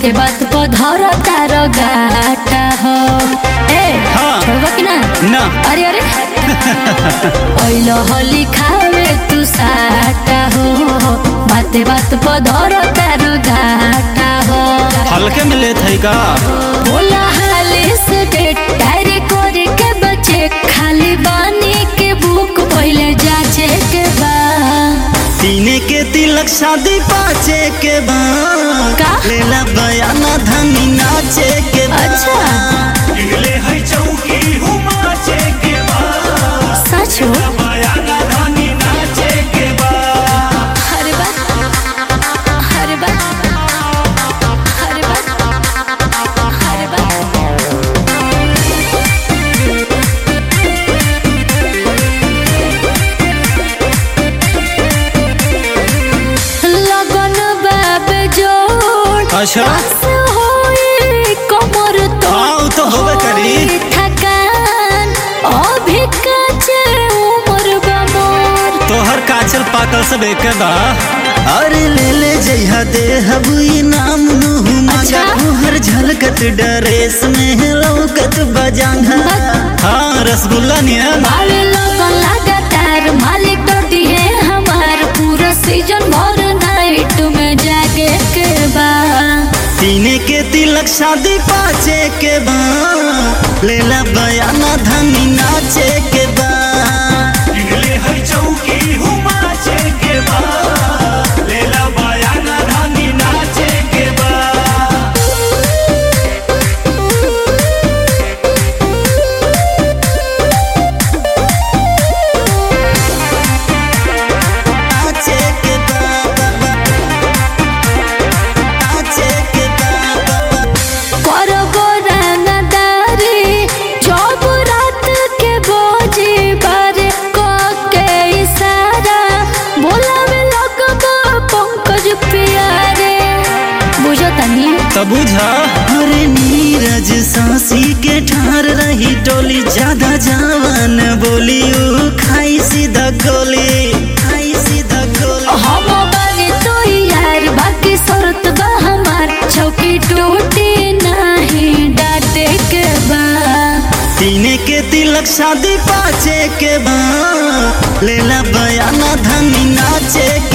बाते बात पर धर तार गाटा हो ए हाँ। छोड़बा कि ना ना अरे अरे ओइलो होली खावे तू साटा हो बाते बात पर धर तार गाटा हो हल्के में लेत है का बोला हाले से डेट डायरी करे के बचे खाली बानी के बुक पहले जाचे के बा तीने के तिलक शादी पाचे के बाद का? लेला बयाना धनी नाचे के बाद अच्छा इगले है चौकी हुमाचे के बाद सच हो बयाना धानी नाचे के बाद हर बात हर बात हर बात हर बात लगन बाब जोड़ अच्छा आस होई कमर तो हाँ, उ तो होबे करी। होई थकान अभी काचे उमर बा मोर तोहर काचल पाकल सब एक बा अरे ले ले जइहा दे हबुई नाम नुहु मगा अच्छा। तोहर झलकत डरेस में लौकत बजांगा हाँ रसगुल्ला नियन बावे लगन लगातार मालिक डोटी है हमार पूरा सीजन भर नाइट में जागे के बा तीने के तिलक शादी पाचे के बा लेला बयाना धनी नाचे के बा इगले है चौकी हुमाचे के बाद लेला बयाना धानी नाचे के बाद नाचे के बा बा, बा। नाचे के बा बा, बा। करबो रंगदारी जब रात के बोझी बारे को के इशारा बोलावे लगबो पंकज प्यारे बुझो तनी तब बुझा अरे नीरज सांसी के ठार रही टोली ज्यादा जवान बोली ऊ खाई सीधा गोली खाई सीधा गोली हम बागे तो यार बाकी शरत बा हमार चौकी टूटी नहीं डाटे के बा तीने के तिलक शादी पाचे के बा लेला बयाना धनी नाचे